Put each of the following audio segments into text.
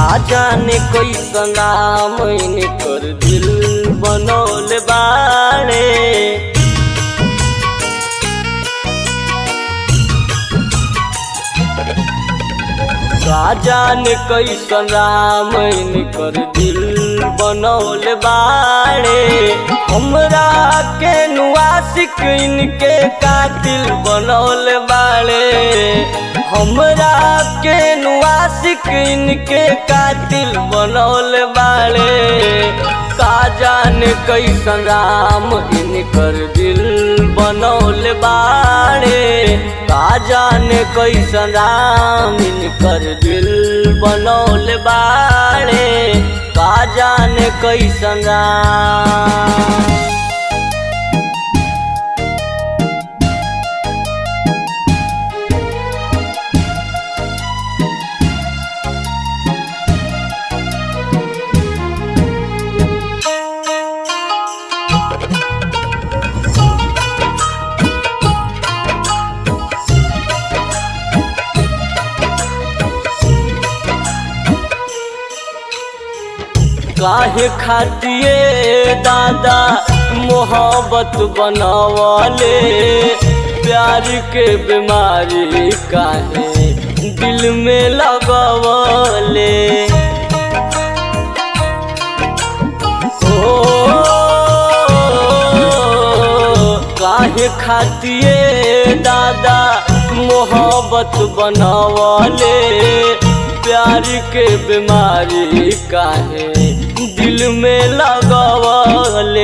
का जाने कैसन नाम कर दिल बनौले बाड़े का जाने कैसन राम कर दिल बनौले बाड़े हमरा के नुआसिक इनके कातिल बनौले बाड़े हमरा के नुआसिक इनके कातिल बनौले बाड़े का जाने कैसन राम इनकर दिल बनौले बाड़े का जाने कैसन राम इनकर दिल बनौले बाड़े का जाने कैसन राम काहे खातिए दादा मोहब्बत बनावले प्यार के बीमारी काहे दिल में लगवले ओ काहे खातिए दादा मोहब्बत बनावले प्यार के बीमारी काहे दिल में लगवले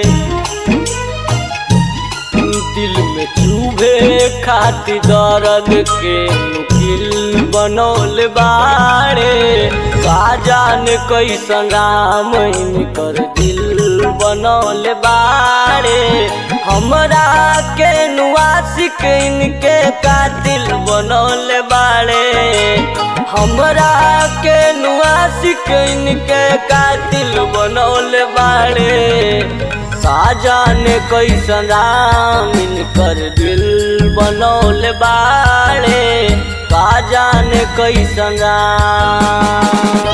दिल में चूभे खाती दर्द के मुकिल बनौल बाड़े का जाने कैसन राम कर दिल बनौल बाड़े हमरा के नुआसिक इनके कातिल बनौल बाड़े हमरा के नुआसिक इनके कातिल बनौल बाड़े का जाने कैसन राम इनकर दिल बनौल बाड़े का जाने कैसन राम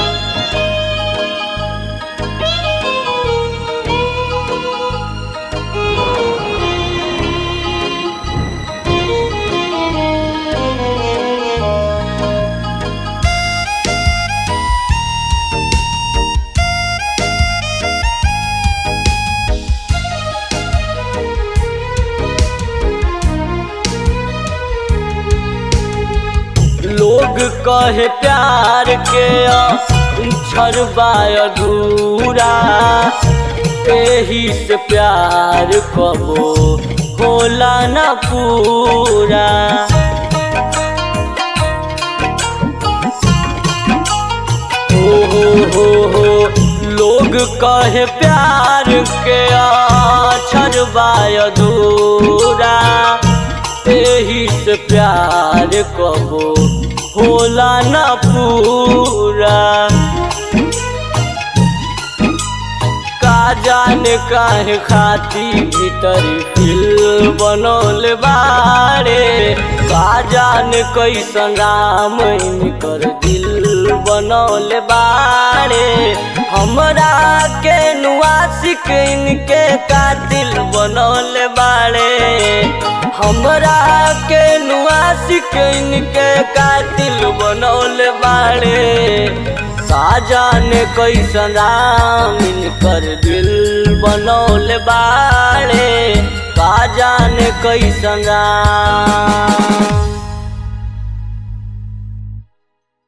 लोग कहे प्यार के छरबाय अधूरा एही से प्यार कबो होला न पूरा हो हो हो हो लोग कहे प्यार के छरबाय अधूरा एही से प्यार कबो होला न पूरा का जाने काहे खाती भीतर फिल बनौल बाड़े का जाने कैसन राम कर दिल बनौल बाड़े हमरा के नुआसिक इनके कातिल बनौल बाड़े हमरा के नुआसिक इनके कातिल बनौल बाड़े का जाने कैसन राम इनकर दिल बनौल बाड़े का जाने कैसन राम